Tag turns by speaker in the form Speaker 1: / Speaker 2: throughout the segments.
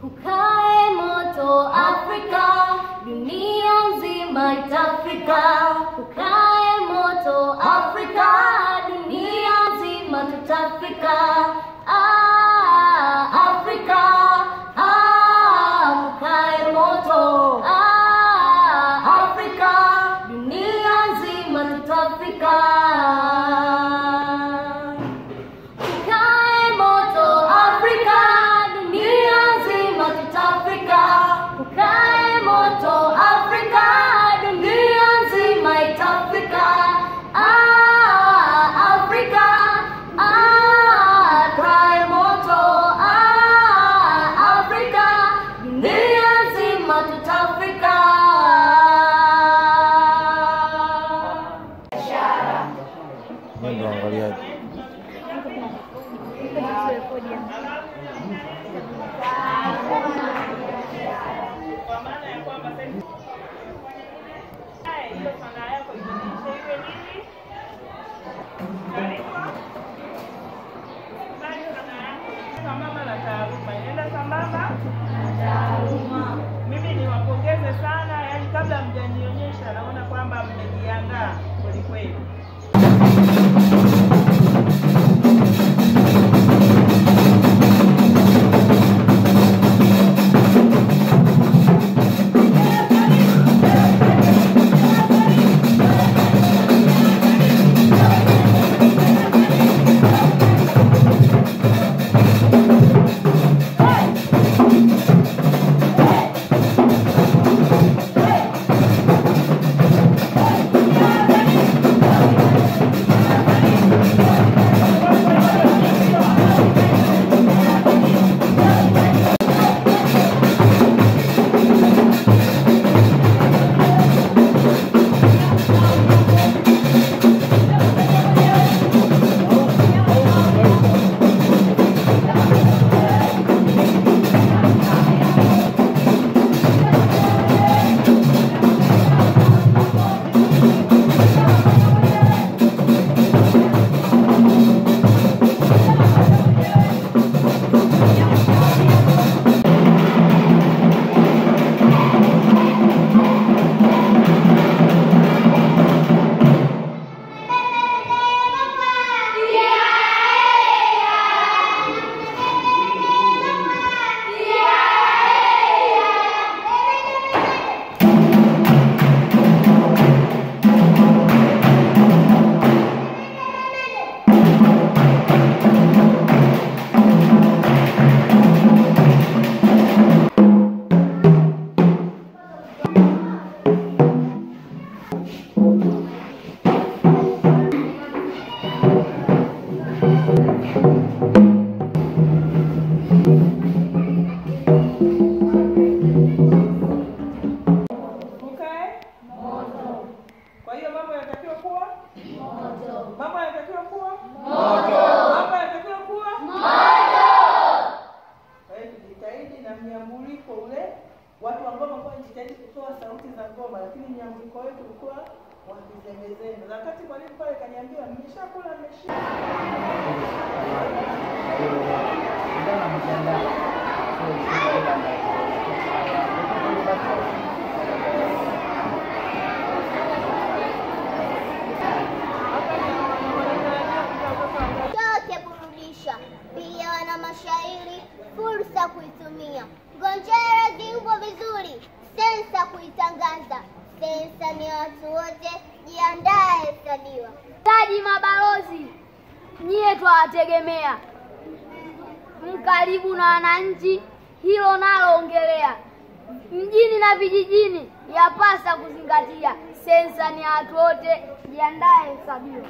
Speaker 1: kukae moto Afrika, dunia nzima itafika. Kukae moto Afrika, dunia nzima tutafika. Ah, Afrika, ah, kukae moto ah, Afrika, dunia nzima tutafika. Kukae moto Afrika, dunia nzima tutafika. Kukae moto Afrika, dunia nzima itafika. Ah, Afrika, ah, kae moto. Ah, Afrika, dunia nzima tutafika.
Speaker 2: Nyinyi ndio waangaliaji.
Speaker 3: kwa maana ya kwamba sasa Haya, hiyo sanaa yako ibadilishe iwe nini? Taarifa. Bali sanaa yako sambamba na taaluma, inaenda sambamba Mimi niwapongeze sana, yani kabla mjanionyesha, naona kwamba mmejiandaa kwelikweli. Ukae Kwa hiyo mambo yanatakiwa kuwa Mambo yanatakiwa kuwa Mambo yanatakiwa kuwa Kwa hiyo tujitahidi na mnyambuliko ule, watu wa ngoma kwa jitahidi kutoa sauti za ngoma, lakini mnyambuliko wetu ulikuwa wa kizembezembe. Na Wakati mwalimu pale kaniambia mmeshakula, mmeshiba
Speaker 4: chote burudisha, pia wana mashairi fursa kuitumia. Ngonjera ziupo vizuri, sensa kuitangaza. Sensa ni watu wote, jiandae hesabiwa.
Speaker 1: Taji mabalozi, nyie twawategemea, mkaribu na wananchi, hilo nalo ongelea. Mjini na vijijini yapasa kuzingatia, sensa ni ya watu wote, jiandae hesabiwa.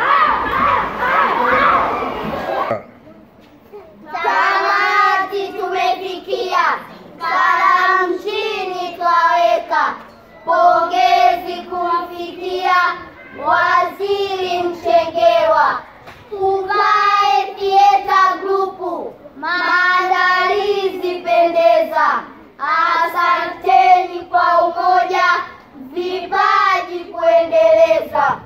Speaker 4: Tamati tume
Speaker 1: kujengewa. Uvae Theater Group, maandalizi pendeza. Asanteni kwa umoja, vipaji kuendeleza.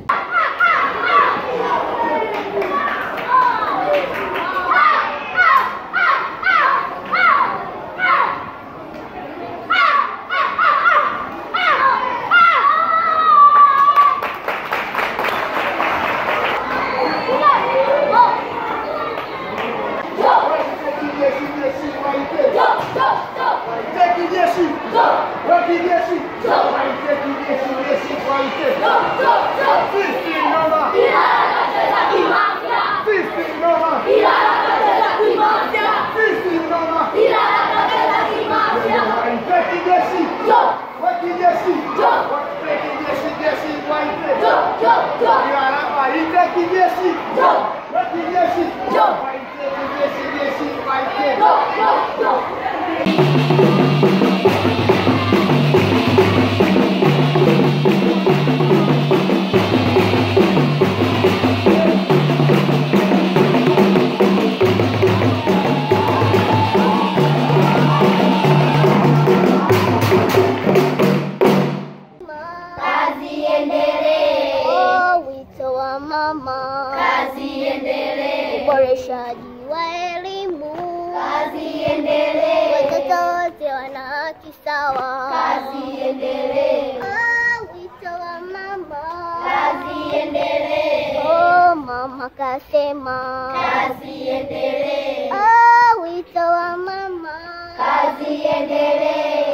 Speaker 1: Kazi iendelee,
Speaker 4: Oh, wito wa mama,
Speaker 1: kazi iendelee,
Speaker 4: uboreshaji wa elimu,
Speaker 1: kazi iendelee,
Speaker 4: watoto wote wana haki sawa.
Speaker 1: kazi iendelee,
Speaker 4: Oh, wito wa mama,
Speaker 1: kazi iendelee,
Speaker 4: oh, mama kasema.
Speaker 1: kazi iendelee,
Speaker 4: Oh, wito wa mama,
Speaker 1: kazi iendelee,